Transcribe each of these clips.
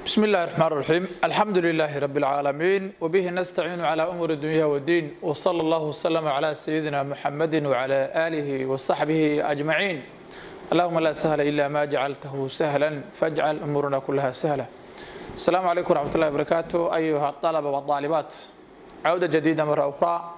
بسم الله الرحمن الرحيم الحمد لله رب العالمين وبه نستعين على أمور الدنيا والدين وصلى الله وسلم على سيدنا محمد وعلى آله وصحبه أجمعين اللهم لا سهل إلا ما جعلته سهلا فاجعل أمورنا كلها سهلة السلام عليكم ورحمة الله وبركاته أيها الطلبة والطالبات عودة جديدة مرة أخرى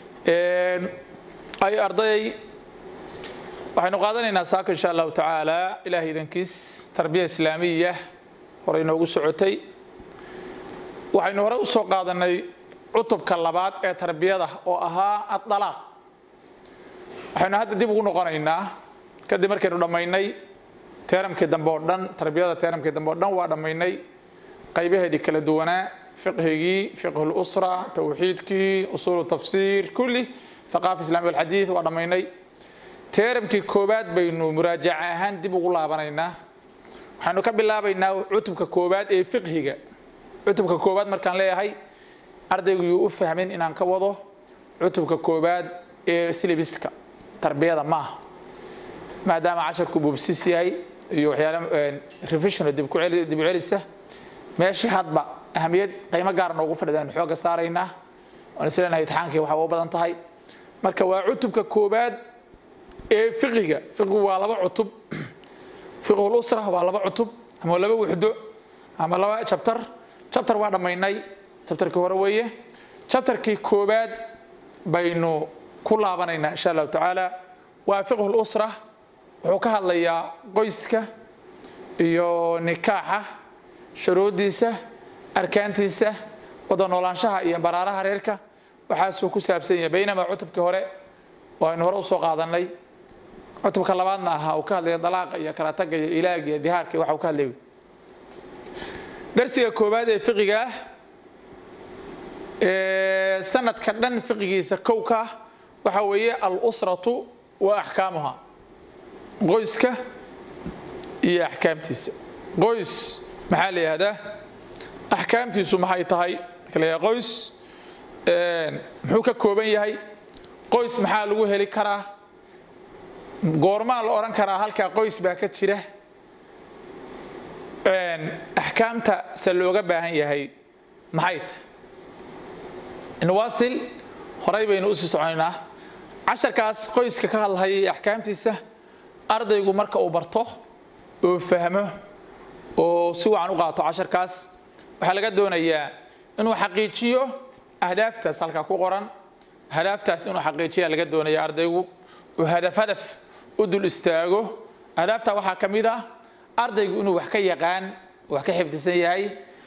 أي أرضي waxaynu qaadanaynaa saaka insha allahu tacaala ilahay idankiis tarbiya islaamiya hore inoogu socotay waxaynu hore usoo qaadanay cutubka labaad ee tarbiyada oo ahaa adalaaq waxaynu hadda dib ugu noqonaynaa kadib markaynu dhammaynay teeramkii dambe oo dhan tarbiyada teeramkii dambe oo dhan waa dhammaynay qaybaheedii kala duwanaa fiqhigii fiqhu lusra tawxiidkii usuulu tafsiir kulli thaqaafa islami walxadiid waa dhammaynay teeramkii koowaad baynu muraajaca ahaan dib ugu laabanaynaa waxaynu ka bilaabaynaa cutubka koowaad ee fiqhiga cutubka koowaad markaan leeyahay ardaygu yuu u fahmin inaan ka wado cutubka koowaad ee silibiska tarbiyada maaha maadaama casharku buubsis yahay iyo waxyaala revision dib u celisa meeshii hadba ahamiyad qiimo gaar noogu fadhida aynu xooga saaraynaa waan isleenahay itixaankii waxaa u badan tahay marka waa cutubka koowaad ee fiqiga fiqigu waa laba cutub fiqhul usra waa laba cutub ama laba wuxdo ama laba jabtar jabtar waa dhammaynay jabtarkii hore weeye jabtarkii koowaad baynu ku laabanaynaa insha allahu tacaala waa fiqhul usra wuxuu ka hadlayaa qoyska iyo nikaaxa shuruuddiisa arkaantiisa wada noolaanshaha iyo baraaraha reerka waxaasuu ku saabsan yahay baynamaa cutubkii hore aynu hore usoo qaadanay cutubka labaadna ahaa uu ka hadlaya dalaaqa iyo kala taga iyo ilaag iyo dihaarka waxa uu ka hadlay darsiga koowaad ee fiqiga ah ee sanadka dhan fiqigiisa kow ka ah waxa weeye alusratu wa axkaamuha qoyska iyo axkaamtiisa qoys maxaa la yihahdaa axkaamtiisu maxay tahay marka la qoys muxuu ka kooban yahay qoys maxaa lagu heli karaa goormaa la odhan karaa halkaa qoys baa ka jira axkaamta se looga baahan yahay maxay ta inwasil horay baynu usii soconaynaa casharkaas qoyska ka hadlahayay axkaamtiisa ardaygu marka uu barto oo fahmo oo si wacan u qaato casharkaas waxaa laga doonayaa inuu xaqiijiyo ahdaaftaas halkaa ku qoran hadaaftaas inuu xaqiijiya laga doonaya ardaygu uu hadaf hadaf u dul istaago ahdaafta waxaa ka mid ah ardaygu inuu wax ka yaqaan wax ka xifdisan yahay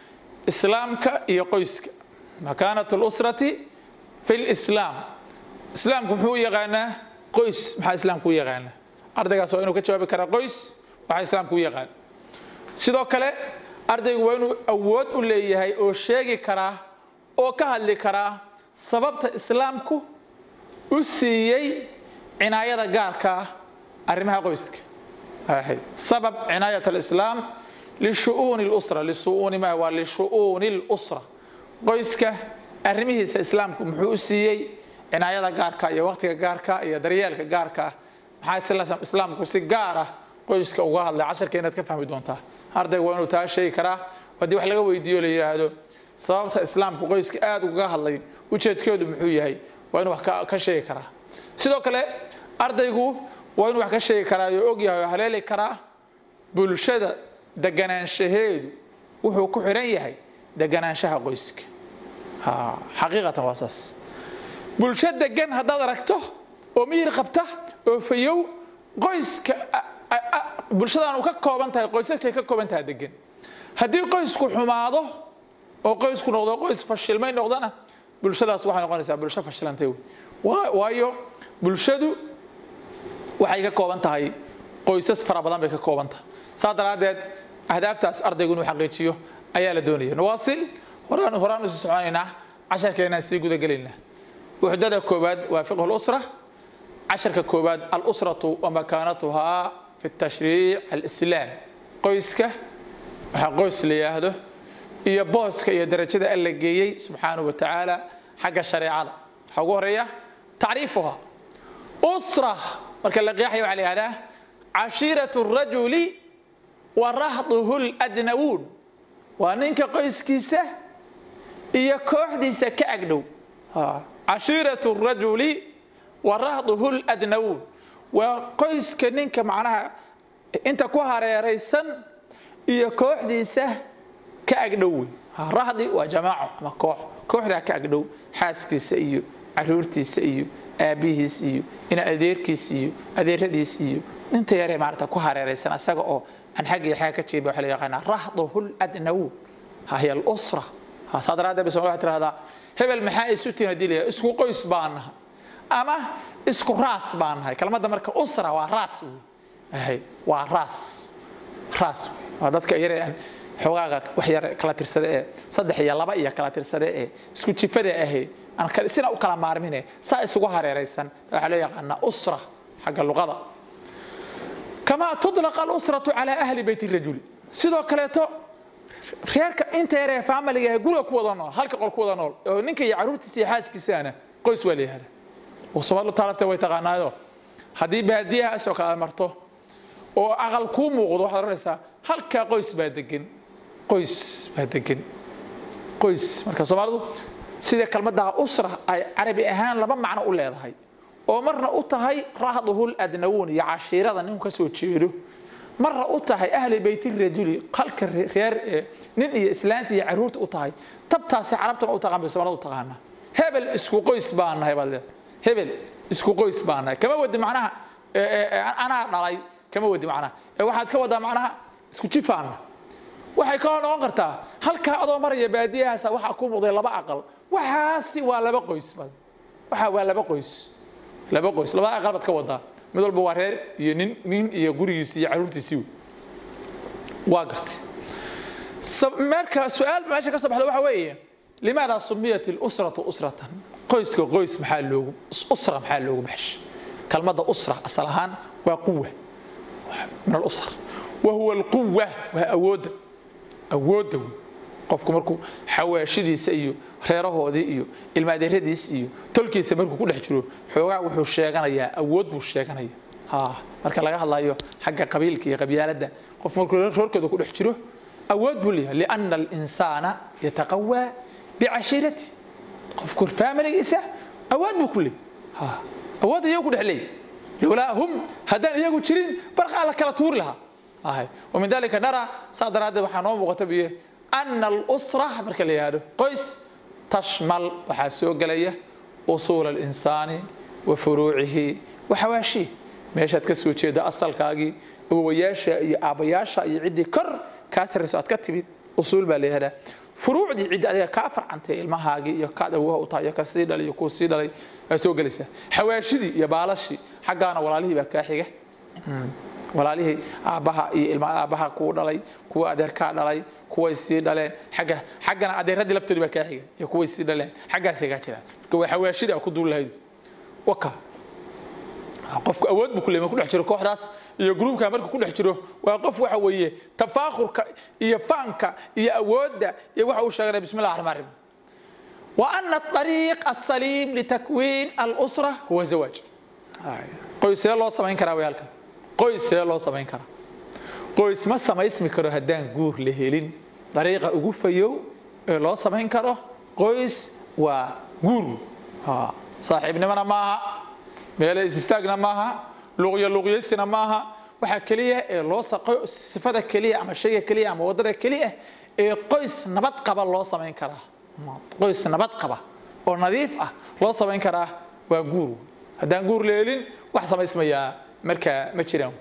islaamka iyo qoyska makaanat lusrati fi lislaam islaamku muxuu u yaqaanaa qoys maxaa islaamku u yaqaanaa ardaygaas waa inuu ka jawaabi karaa qoys waxaa islaamku u yaqaan sidoo kale ardaygu waa inuu awood u leeyahay oo sheegi karaa oo ka hadli karaa sababta islaamku u siiyey cinaayada gaarka ah arrimaha qoyska sabab cinaayat alislaam lishu'uuni lusra lisu'uuni ma waa lishu'uuni lusra qoyska arrimihiisa islaamku muxuu u siiyey cinaayada gaarka iyo waqtiga gaarka iyo daryeelka gaarka maxaa islaamku si gaar ah qoyska uga hadlay casharka inaad ka fahmi doontaa ardayga waa inuu taa sheegi karaa haddii wax laga weydiiyo la yidhaahdo sababta islaamku qoyska aada ugaga hadlay ujeedkeedu muxuu yahay waa inuu wax ka sheegi karaa sidoo kale ardaygu waa inuu wax ka sheegi karaa oo og yahay oo haleeli karaa bulshada deganaanshaheedu wuxuu ku xiran yahay deganaanshaha qoyska xaqiiqatan waa saas bulsho degan haddaad aragto oo miyir qabta oo fayow qoyska bulshadan uu ka kooban tahay qoysaskay ka kooban tahay degan haddii qoysku xumaado oo qoysku noqdo qoys fashilmay noqdana bulshadaas waxay noqonaysaa bulsho fashilantay waayo bulshadu waxay ka kooban tahay qoysas fara badan bay ka kooban tahay saas daraaddeed ahdaaftaas ardaygu inuu xaqiijiyo ayaa la doonaya nawaasil horaan horaan usii soconaynaa casharkeenaan sii gudagelaynaa wuxdada koowaad waa fiqhu lusra casharka koowaad alusratu wa makaanatuhaa fi tashriic alislaam qoyska waxaa qoys la yidhaahdo iyo booska iyo darajada alla geeyey subxaanahu wa tacaala xagga shareecada waxaa ugu horeeya tacriifuha usra marka la qeexaya waxaa la yihahdaa cashiiratu rajuli wa rahduhu ladnawuun waa ninka qoyskiisa iyo kooxdiisa ka agdhow cashiiratu rajuli wa rahduhu ladnawuun waa qoyska ninka macnaha inta ku hareeraysan iyo kooxdiisa ka agdhow wey rahdi waa jamaaco ama koox kooxdaa ka agdhow xaaskiisa iyo caruurtiisa iyo aabbihiis iyo ina adeerkiis iyo adeeradiis iyo inta yaree maarata ku hareeraysan asaga oo aan xaggii xagga ka jeeba waxa la yaqaanaa rahduhu ladnawuun hiya alusra saa daraaddeed bay soomali waxay tirahdaa hebel maxaa isu tihin hadii la isku qoys baan nahay ama isku raas baan nahay kelmadda marka usra waa raas wey waa raas raas wey waa dadka yare aan xoogaaga wax yar kala tirsada ee saddex iyo laba iyo kala tirsada ee isku jifada ahe aan sina u kala maarmine saa isugu hareeraysan waxaa loo yaqaanaa usra xagga luqada kamaa tudlaqa alusratu calaa ahli beyti rajuli sidoo kaleeto reerka inta yaree faamiliga guriga ku wada nool halka qol ku wada nool oo ninka iyo caruurtiisa iyo xaaskiisaana qoys waa la yihahda somaalidu taalafta way taqaanaayo haddii baadiyahaas oo kale marto oo aqal kuu muuqdo waxaad oranaysaa halkaa qoys baa degan qoys baa degan qoys marka soomaalidu sida kelmadda usra ay carabi ahaan laba macno u leedahay oo marna u tahay rahduhul adnawuun iyo cashiirada ninku ka soo jeedo marna u tahay ahli beyti rajuli halka reer nin iyo islaanta iyo caruurta u tahay tabtaasi carabtana u taqaan bay soomaalida u taqaanaa hebel isku qoys baan nahay baad leedahay hebel isku qoys baan nahay kama wadi macnaha anaa dhalay kama wadi macnaha ee waxaad ka wadaa macnaha isku jifaana waxay kaloo noqon kartaa halkaa adoo maraya baadiyahaasa waxaa ku muuqday laba aqal waxaasi waa laba qoys waxa waa laba qoys laba qoys labada aqal baad ka wadaa mid walba waa reer iyo nin nin iyo gurigiisi iyo caruurtiisii waa gartay marka su-aal meesha ka soo baxda waxa weeye limaada sumiyat ilusratu usratan qoyska qoys maxaa loogu usra maxaa loogu baxshay kalmadda usra asal ahaan waa quwa min alusr wa huwa alquwa waa awoodda awoodda wey qofku markuu xawaashidiisa iyo reerahoodii iyo ilmaadeeradiis iyo tolkiisa markuu ku dhex jiro xoogaa wuxuu sheeganayaa awood buu sheeganaya marka laga hadlayo xagga qabiilka iyo qabyaaladda qof markuu roorkooda ku dhex jiro awood buu leeyahay lianna alinsaana yataqawaa bicashiirati qofku faamiligiisa awood buu ku leeyahay awood iyagu ku dhex leeyahay lowlaa hum haddaan iyagu jirin barqaa la kala tuuri lahaa ومن ذلك نرى صادر هذا وحنوم مغتبية أن الأسرة مركا ليهادو قيس تشمل وحاسو قلية أصول الإنسان وفروعه وحواشيه meeshaad ka soo jeeda asalkaagii awowayaasha iyo aabbayaasha iyo ciddii kor kaa sarrayso aad ka timid usuul baa layihahdaa furuucdii ciddi adiga kaa farcantay ilmahaagii iyo kaad awoha u tahay iyo ka sii dhalay iyo kuu sii dhalay waa soo gelaysaa xawaashidii iyo baalashii xaggaana walaalihii baa kaa xiga walaalihii aabbaha iyo ilma aabbaha kuu dhalay kuwa adeerkaa dhalay kuway sii dhaleen xagga xaggana adeeradii laftoodii baa kaa xiga iyo kuway sii dhaleen xaggaasay kaa jiraan marka waa xawaashidii aa ku duul lahayd waka qofku awood buu ku leeyahay ku dhex jiro kooxdaas iyo gruubka markuu ku dhex jiro waa qof waxa weeye tafaakhurka iyo faanka iyo awoodda iyo waxa uu sheeganaya bismi llah raxmaan raxiim وأن الطريق السليم لتكوين الأسرة هو الزواج qoys see loo samayn karaa wayaalkan qoys see loo samayn karaa qoys ma samaysmi karo haddaan guur la helin dariiqa ugu fayow ee loo samayn karo qoys waa guur saaxiibnimona maaha meele isistaagna maaha luqyo luqyaysina maaha waxaa keliya ee loo sifada keliya ama shayga keliya ama waddada keliya ee qoys nabad qaba loo samayn karaa qoys nabad qaba oo nadiif ah loo samayn karaa waa guur haddaan guur la helin wax samaysmayaa markaa ma jiraan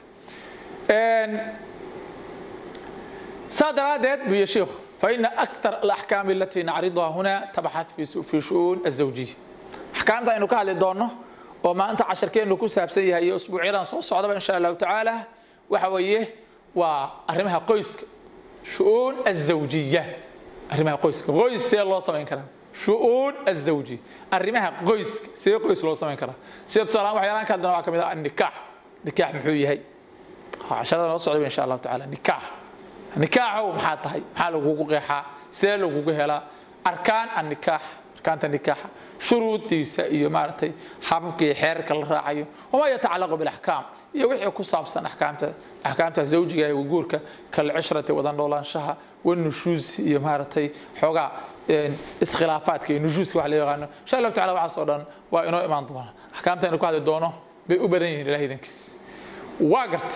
saa daraaddeed buu sheikhu فإن أكثر الأحكام التي نعرضها هنا تبحث في في شؤون الزوجية أحكام إنه كهل دونه وما أنت عشر كين لكو سابسيها هي أسبوع عيران صوص صعدة إن شاء الله تعالى وحويه وأرمها قيس شؤون الزوجية أرمها قيس قيس سي الله سمين كلام شؤون الزوجي أرمها قيس سي قيس الله سمين كلام سي تصالح وحيران كان دنا كمدا النكاح نكاح محوي هي عشان نوصل إن شاء الله تعالى نكاح nikaaxow maxaa tahay maxaa lagugu qeexaa see lagugu helaa arkaan annikaax arkaanta nikaaxa shuruudiisa iyo maaragtay hababka iyo xeerarka la raacayo wamaa yatacalaqu bilaxkaam iyo wixii ku saabsan axkaamta axkaamta zawjiga iyo guurka kalcishrati wada noolaanshaha wanushuus iyo maaragtay xoogaa iskhilaafaadka iyo nushuuska wax la yaqaano insha allahu tacala waxaas oo dhan waa inoo imaan doona axkaamta inu ku hadli doono bay u badan yihiin ilaah idankiis waa gartay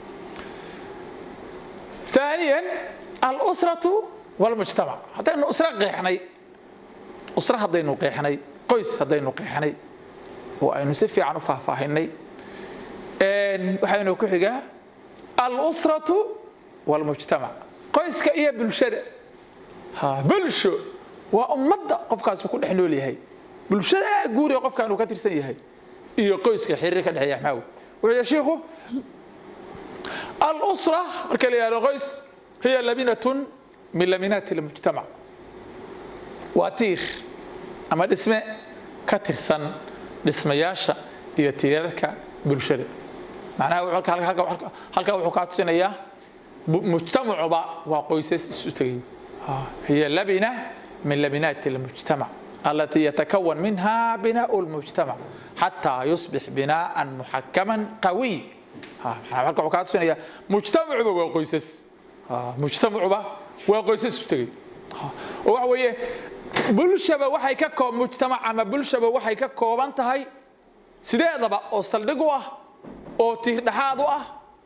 ثانيا الأسرة والمجتمع هدaynu أسرة qeexnay أسرة haddaynu qeexnay qoys haddaynu qeexnay oo aynu si fiican u faahfaahinay waxaynu ku xigaa الأسرة والمجتمع qoyska iyo bulshada bulsho waa ummadda qofkaas ku dhex nool yahay bulshada guuriga qofkan uu ka tirsan yahay iyo qoyska xiriir ka dhexeeya maxaa wuxuu shiikhu الأسرة marka la yihahdo qoys hiya labinة min laminaati المجتمع waa tiir ama dhisme ka tirsan dhismayaasha iyo tiirarka bulshada macnaha halkaa wuxuu kaa tusinayaa mujtamacuba waa qoysas isu tegay hiya labina min laminaati المجتمع التي يتكون منها بناء المجتمع حتى يصبح بناء محكما قوي halka wuxuu kaa tusinaya mujtamacuba waa qoysas mujtamacuba waa qoysas isu tegey oo waxa weeye bulshaba waxay ka koob mujtamac ama bulshaba waxay ka kooban tahay sideedaba oo saldhig u ah oo tiirdhaxaad u ah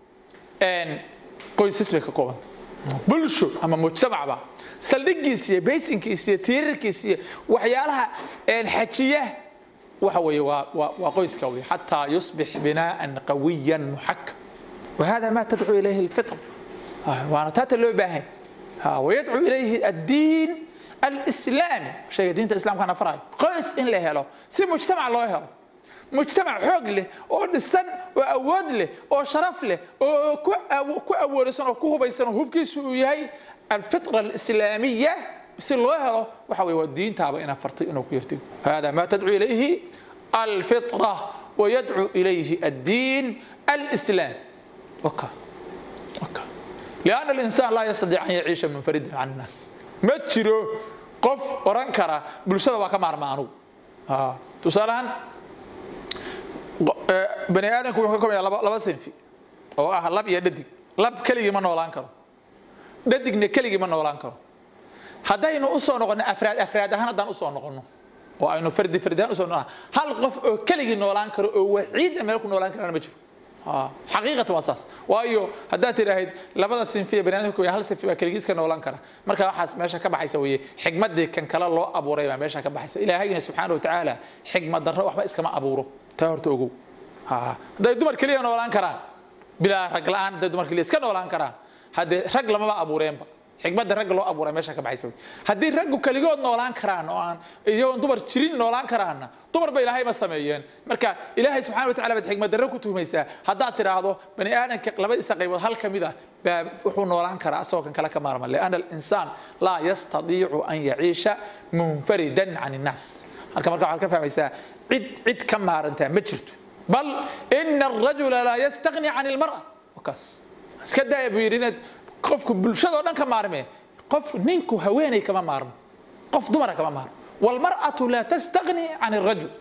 qoysas bay ka koobanta bulsho ama mujtamacba saldhigiisa iyo baysinkiisa iyo tiirarkiisa iyo waxyaalaha xajiya waxa weeye waa waa waa qoyska wey xataa yusbix binaan qawiya muxakam wahada ma tadcu ilayhi lfitr waana taata loo baahan wayadcu ilayhi addiin alislaami shayga diinta islamkana farayo qoys in la helo si mujtamac loo helo mujtamac xoog leh oo dhisan oo awood leh oo sharaf leh oo ku awoodaysan oo ku hubaysan oo hubkiisu uu yahay alfitra alislaamiya si loo helo waxa wey waa diintaaba inaa fartay inuu ku yartigo hada ma tadcu ilayhi alfitra wayadcu ilayhi addiin alislaam waka waka lianna alinsaan laa yastadiic an yaciisha munfaridan can innaas ma jiro qof oran kara bulshada waa ka maarma anugu tusaalahaan bani aadamku wuxuu ka kobaya laba laba sinfi oo ah lab iyo dhadig lab keligii ma noolaan karo dhadigna keligii ma noolaan karo haddaynu usoo noqono afraad afraad ahaan haddaan usoo noqono oo aynu fardi fardi ahaan usoo noqono hal qof oo keligii noolaan karo oo waxiida meel ku noolaan karana ma jiro xaqiiqatan waa saas waayo haddaad tidhaahid labada sinfiya baniaadamka hal sinfi baa keligiis ka noolaan kara marka waxaas meesha ka baxaysa weye xigmadii kan kale loo abuuray baa meesha ka baxaysa ilaahayna subxaana watacaala xigmad darro waxba iskama abuuro taa horta ogow hadday dumar keliya noolaan karaan bilaa rag la-aan hadday dumar keliya iska noolaan karaan haddee rag lamaba abuureenba xigmadda ragga loo abuuray meesha ka baxaysa haddii raggu keligood noolaan karaan oo aan iyagoon dumar jirin noolaan karaanna dumar ba ilaahay ma sameeyeen marka ilaahay subxana wa tacala baad xigmad darro ku tuhmaysaa haddaad tidhaahdo bani aadamka labadiisa qaybood hal ka mid ah baa wuxuu noolaan karaa asagoo kan kale ka maarma lianna alinsaan laa yastadiicu an yaciisha munfaridan can innaas halka marka waxaad ka fahmaysaa cid cid ka maarantaa ma jirto bal ina arajula laa yastagni can ilmar'a wakaas iska daaya buu yidhi inaad qofku bulshadao dhan ka maarmee qof ninku haweeney kama maarmo qof dumara kama maarmo walmar'atu laa tastagni can الrajul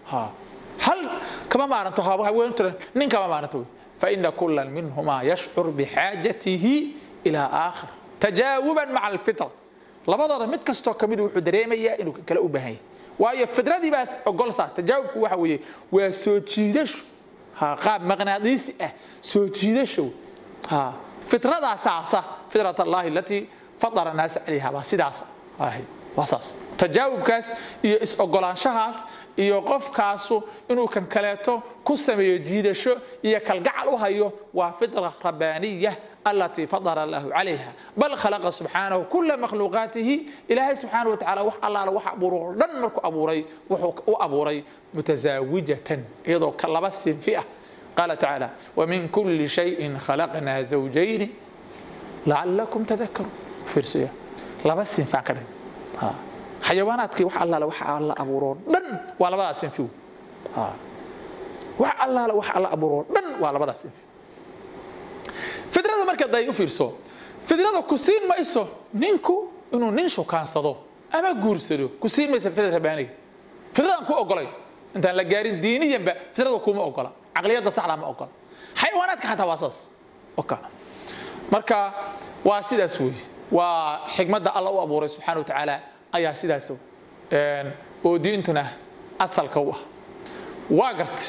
hal kama maaranto haweentu nin kama maaranto wey faina kula minhuma yashcur bixaajatihi ilaa aakhir tajaawuban maca alfitra labadooda mid kastoo kamid wuxuu dareemayaa inuu kale u baahan yahay waayo fitradii baas ogol saa tajaawubku waxa weeye waa soo jiidasho qaab maqnaadiisi ah soo jiidasho fitradaa saasa fitrat allahi alatii fadara naasa calayha baa sidaas ahayd waa saas tajaawubkaas iyo is-ogolaanshahaas iyo qofkaasu inuu kan kaleeto ku sameeyo jiidasho iyo kalgacal u hayo waa fitra rabbaaniya alatii fadara allahu calayha bal khalaqa subxaanahu kula makhluuqaatihi ilaahay subxaana wa tacala wax allaala wax abuuro oo dhan markuu abuuray wuxuu u abuuray mutasaawajatan iyadoo ka laba sinfi ah qaala tacaala wamin kuli shayin khalaqnaa zawjayni lacalakum tadakaruun fiirsaya laba sinfaan ka dhig xayawaanaadkii wax allaala wax alla abuuroo dhan waa labadaas sinfi wax allaala wax alla abuuroo dhan waa labadaas sinfi fidrada marka day u fiirso fidrada ku siin mayso ninku inuu nin shukaansado ama guursado ku sii maysa fitrada rabaaniga fitradaan ku ogolay intaan la gaarin diiniyanba fitrada kuma ogola caqliyadda saxdaa ma ogola xayawaanaadka xataa waa saas oka marka waa sidaas weeye waa xikmadda alla u abuuray subxaana wa tacaala ayaa sidaas oo diintuna asalka u ah waa gartay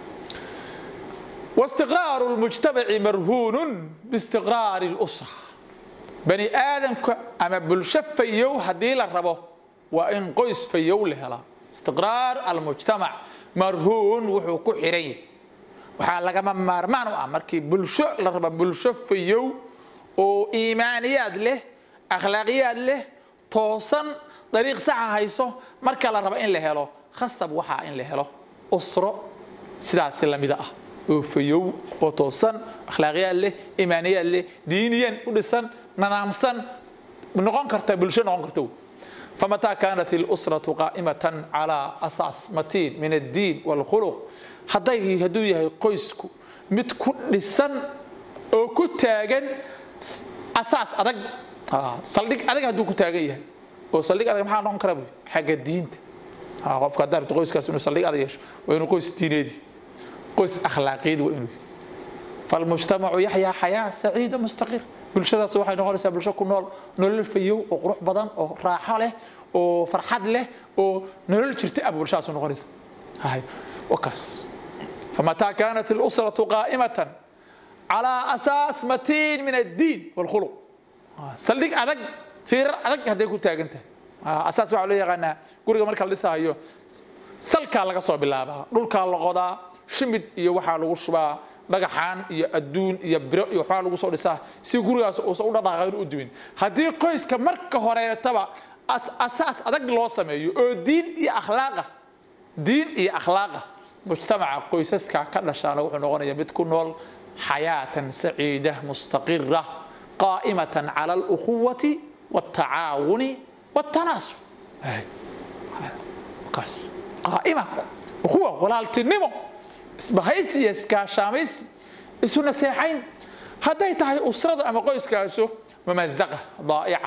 واستقرار المجتمع مرهون باستقرار الأسرة بني آدم أما بلشف فيو هدي للربو وإن قيس فيو لهلا استقرار المجتمع مرهون وحو كحرين waxaa lagama maarmaan u ah markii bulsho la raba bulsho fayow oo iimaaniyaad leh akhlaaqiyaad leh toosan dariiq saxa hayso marka la raba in la helo khasab waxaa in la helo usro sidaasi lamida ah oo fayow oo toosan akhlaaqiyaad leh iimaaniyaad leh diiniyan u dhisan nanaamsan noqon karta bulsho noqon karta فمتى كانت الأسرة قائمة على أساس متين من الدين والخلق hadday hadduu yahay qoysku mid ku dhisan oo ku taagan asaas adag saldhig adag hadduu ku taagan yahay oo saldhig adag maxaa noqon kara buy xagga diinta qofka haddaa rabto qoyskaas inuu saldhig adag yeesho waa inuu qoys diineedi qoys akhlaaqiyad waa inuu falmujtamacu yaxyaa xayaa saciida mustaqir bulshadaas waxay noqonaysaa bulsho ku nool nolol fayow oo qurux badan oo raaxo leh oo farxad leh oo nolol jirta ah bulshadaas noqonaysa wakaas فمتى كانت الأسرة قائمة على أساس متين من الدين والخلق سلك أدق في أدق هذا كنت أنت أساس وعليه يغنى قرية مركز لسه هيو سلك على قصة بالله دولك على قضاء شمد يوحى لغشبا dhagaxaan iyo adduun iyo biro iyo waxbaa lagu soo dhisaa si gurigaas uusan u dhaqaaqayn u dumin haddii qoyska marka horeetaba asaas adag loo sameeyo oo diin iyo akhlaaqa diin iyo akhlaaqa mujtamaca qoysaska ka dhashaana wuxuu noqonayaa mid ku nool xayaatan saciida mustaqira qaa'imatan cala alukhuwati والتعاون والتناسل kaas qaa'ima ukhuwa walaaltinimo isbahaysi iyo iskaashaamaysi isu naseexayn hadday tahay usradu ama qoyskaasu mamazaqa daa'ica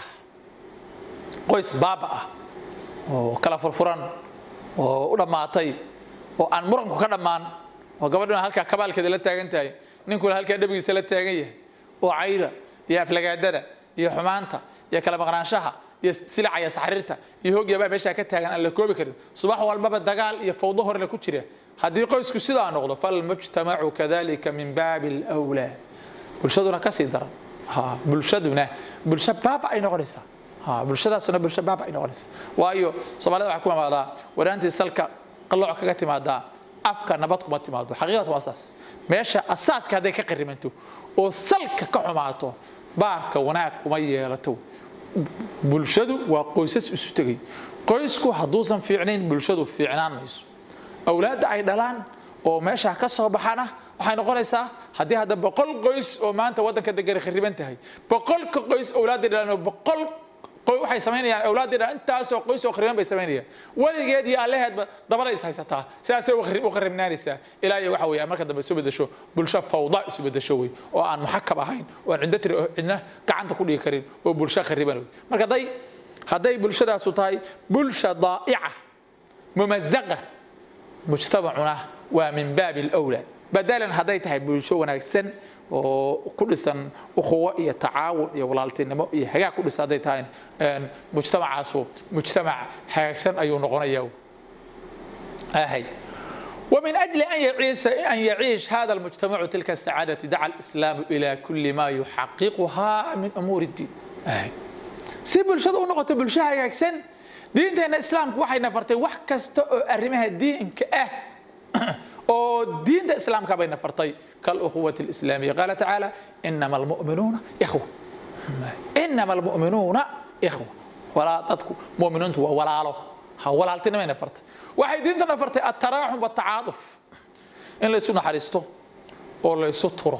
qoys baaba ah oo kala furfuran oo u dhammaatay oo aan muranku ka dhammaan oo gabadhuna halkaa kabaalkeeda la taagan tahay ninkuna halkaa dhabigiisa la taagan yahay oo cayda iyo aflagaadada iyo xumaanta iyo kala maqnaanshaha iyo silaca iyo saxriirta iyo hoogyabaa meeshaa ka taagan aan la koobi karin subax walbaba dagaal iyo fawdo horena ku jira haddii qoysku sidaa noqdo falmujtamacu kadalika min baabi alwlaa bulshaduna kasii daran bulshaduna bulsho baaba ay noqonaysaa bulshadaasuna bulsho baaba ay noqonaysaa waayo soomaalida waxaa ku imaadaa waraantii salka qalooc kaga timaadaa afka nabad kuma timaado xaqiiqatu waa saas meesha asaaska hadday ka qarimanto oo salka ka xumaato baarka wanaag kuma yeelato bulshadu waa qoysas isu tegay qoysku hadduusan fiicnayn bulshadu fiicnaan mayso awlaadda ay dhalaan oo meeshaa ka soo baxana waxay noqonaysaa haddii hadda boqol qoys oo maanta waddanka degani khariban tahay boqolka qoys awlaadday dhalaan oo boqol waxay samaynayaan awlaaddii dhalaan intaasoo qoys oo khariban bay samaynayaan weligeed iyo alleheedba dabada is haysataa sidaasay u kharibnaanaysaa ilaa iyo waxa weeye marka dambe isu bedesho bulsho fawda isu bedesho wey oo aan muxakab ahayn oo aan ciddo tiri cidna gacanta ku dhigi karin oo bulsho khariban wey marka hadday hadday bulshadaasu tahay bulsha daa'ica mumazaqa mujtamacuna waa min baabi alawlaa badalan hadday tahay bulsho wanaagsan oo ku dhisan ukhuwo iyo tacaawun iyo walaaltinimo iyo hagaag ku dhisan hadday tahay mujtamacaasu mujtamac hagaagsan ayuu noqonaya ahay ومن أجل أن يعيش أن يعيش هذا المجتمع تلك السعادة دعا الإسلام إلى كل ما يحققها من أمور الدين. أي. si bulshada u noqoto bulsho hagaagsan diinteena islaamku waxay nafartay wax kasta oo arrimaha diinka ah oo diinta islaamka bay nafartay kalukhuwati alislaamiya qaala tacaala inama almu'minuuna ikhwa inama almu'minuuna ikhwa walaa dadku mu'miniintu waa walaalo ha walaaltinimay nafartay waxay diinta nafartay attaraaxum watacaaduf in laysu naxariisto oo laysu turo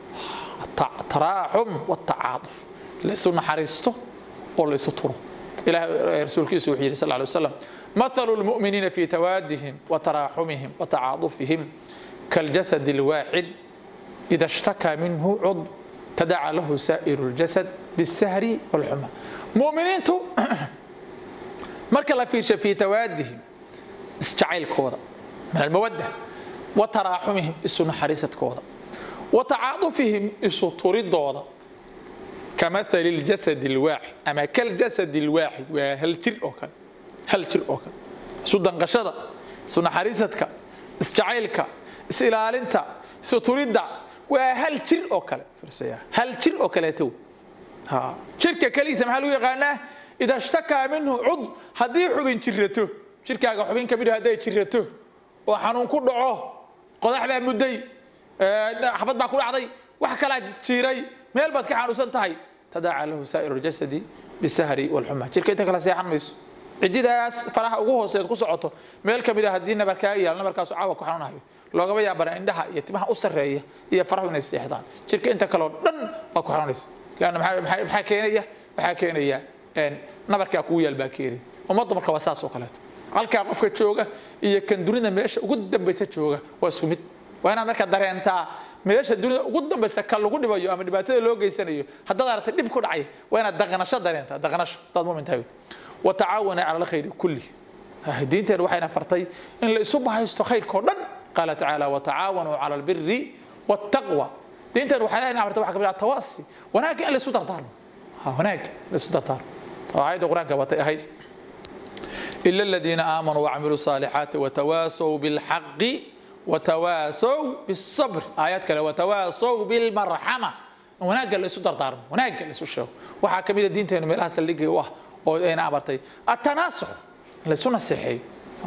taraaxum watacaaduf laysu naxariisto oo laysu turo ilaah rasuulkiisu wuxuu yidhi sal lla alay wasalam مثل المؤمنين في توادهم وتراحمهم وتعاطفهم كالجسد الواحد إذا اشتكى منه عضو تداعى له سائر الجسد بالسهر والحمى مؤمنين تو marka la fiirsho fii tawaadihim isjacaylkooda min almawadda wa taraaxumihim isu naxariisadkooda wa tacaadufihim isu turidooda kamahali ljasad alwaaxid ama kaljasad alwaaxid waa hal jir oo kale hal jir oo kale isu danqashada isu naxariisadka isjacaylka is-ilaalinta isu turidda waa hal jir oo kale firsaya hal jir oo kaleeto jirka keliisa maxaa lagu yaqaanaa ida shtakaa minhu cud haddii xubin jirato jirkaaga xubin ka mid hadday jirato oo xanuun ku dhaco qodax baa mudday xabad baa ku dhacday wax kalaa jiiray meel baad ka xanuunsan tahay tadaaca lahu saa'iru ljasadi bisahri walxuma jirka inta kala seexan mayso cididaas faraha ugu hooseed ku socoto meel ka mid a haddii nabar kaaga yaalo nabarkaasu caawa ku xanuunayo loogama yaabana indhaha iyo timaha u sarreeya iyo farahu inay seexdaan jirka inta kaleo dhan waa ku xanuunaysa leanna maxaa keenaya waxaa keenaya nabarkaa kugu yaal baa keenaya ummadda marka waa saas oo kaleeto halkaa qofka jooga iyo kan dunida meesha ugu dambaysa jooga waa isku mid waa inaad marka dareentaa meesha dunida ugu dambaysa ka lagu dhibayo ama dhibaatada loo geysanayo haddaad aragtay dhib ku dhacay waa inaad daqnasho dareentaa daqnasho haddaad mumin tahay watacaawana cala alkhayri kulli diinteena waxayna fartay in la isu bahaysto khayrkao dhan qaala tacaala watacaawanuu cala albiri waataqwa diinteena waxayna fartay waxa kamid ah tawaasi wanaagga in la isu dardaarmo wanaagga la isu dardaarmo oo aayadda qur-aanka batay ahayd إلا الذين آمنوا وعملوا الصالحات وتواصوا بالحق وتواصوا بالصبر آيات كلا وتواصوا بالمرحمة وناق اللي سو دردار وناق اللي سو شو waxaa ka mid ah diinteenu meelaha saldhigay u ah oo ayna amartay التناصح la isu naseexeeyo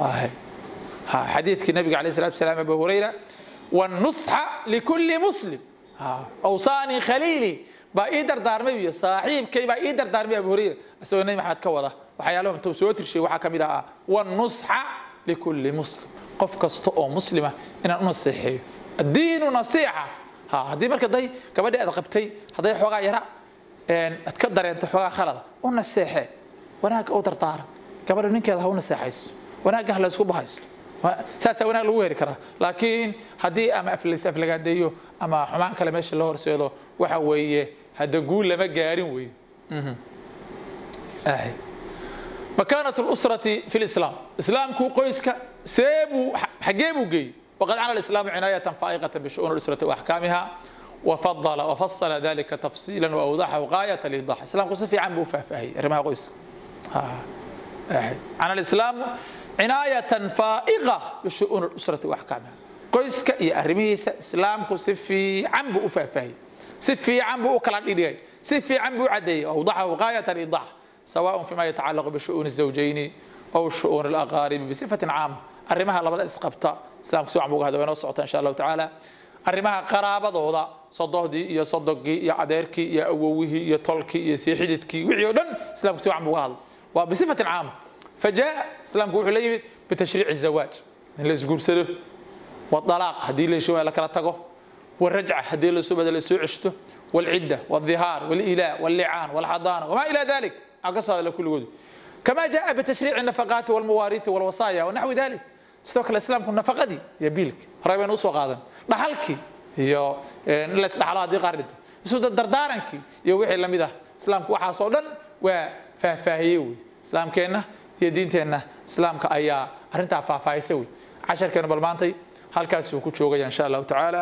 xadiidkii nabiga عليه الصلاة والسلام أبو هريرة والنصح لكل مسلم أوصاني خليلي baa ii dardaarmay iyo saaxiibkay baa ii dardaarmay abu hurayra isagoo nabi maxamed ka wada waxyaalaha intuu soo tirshay waxaa ka mid ah wanusxa likulli muslim qof kasta oo muslima inaan u naseexeeyo addiinu nasiixa ha haddii marka day gabadhii aad qabtay hadday xoogaa yara aad ka dareento xoogaa khalada u naseexe wanaagga u dardaara gabadha ninkeeda ha u naseexayso wanaagga ha la isku bahaysto saasaa wanaag lagu heri karaa laakiin haddii ama aflagaadeeyo ama xumaan kale meesha loo horseedo waxa weeye hadda guul lama gaarin weeye makaanat lusrati fi lislaam islaamku qoyska seebuu xaggee buu geeyey waqad cana alislaamu cinaayatan faa'iqatan bishu'uuni lusrati waaxkaamiha وفضل وفصل ذلك تفصيلا واوضحه غايه الايضاح الاسلام قصه في عم فاهي رمى قيس عن الاسلام عنايه فائقه بشؤون الاسره واحكامها qoyska iyo arrimihiisa islaamku si fiican buu u faahfaahiyey si fiican buu u kala dhigay si fiican buu u cadeeyey awdaxahu gaayat alidax سواء فيما يتعلق بشؤون الزوجين أو شؤون الأقارب بصفة عامة arrimaha labada isqabta islaamku si wacan buu hada inoo socota insha allahu tacaala arrimaha qaraabadooda sodohdii iyo sodogii iyo adeerkii iyo awowihii iyo tolkii iyo sii xididkii wixii oo dhan islaamku si wacan buu hadla waa bisifatin caama fajaa islaamku wuxuu la yimid bitashriici zawaaj in la isguursado والطلاق هدي اللي شو لك تقو والرجعة هدي اللي سوى اللي سوى عشته والعدة والظهار والإيلاء واللعان والحضانة وما إلى ذلك أقصى لكل وجود كما جاء بتشريع النفقات والمواريث والوصايا ونحو ذلك استوك الإسلام كن نفقة دي يبيلك رأي نوسو قادم نحلك يو نلس نحلا دي قارد سود الدردارنك يو وحي لمده إسلام كوحا صودا وفاهيوي إسلام كينا يدينتنا إسلام كأيا أرنتا فافايسوي عشر كانوا بالمانتي halkaas uu ku joogaya insha allahu tacaala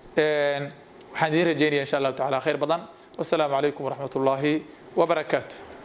waxaan idiin rajeynaya insha allahu tacaala khayr badan wasalaamu calaykum waraxmat ullaahi wabarakaatu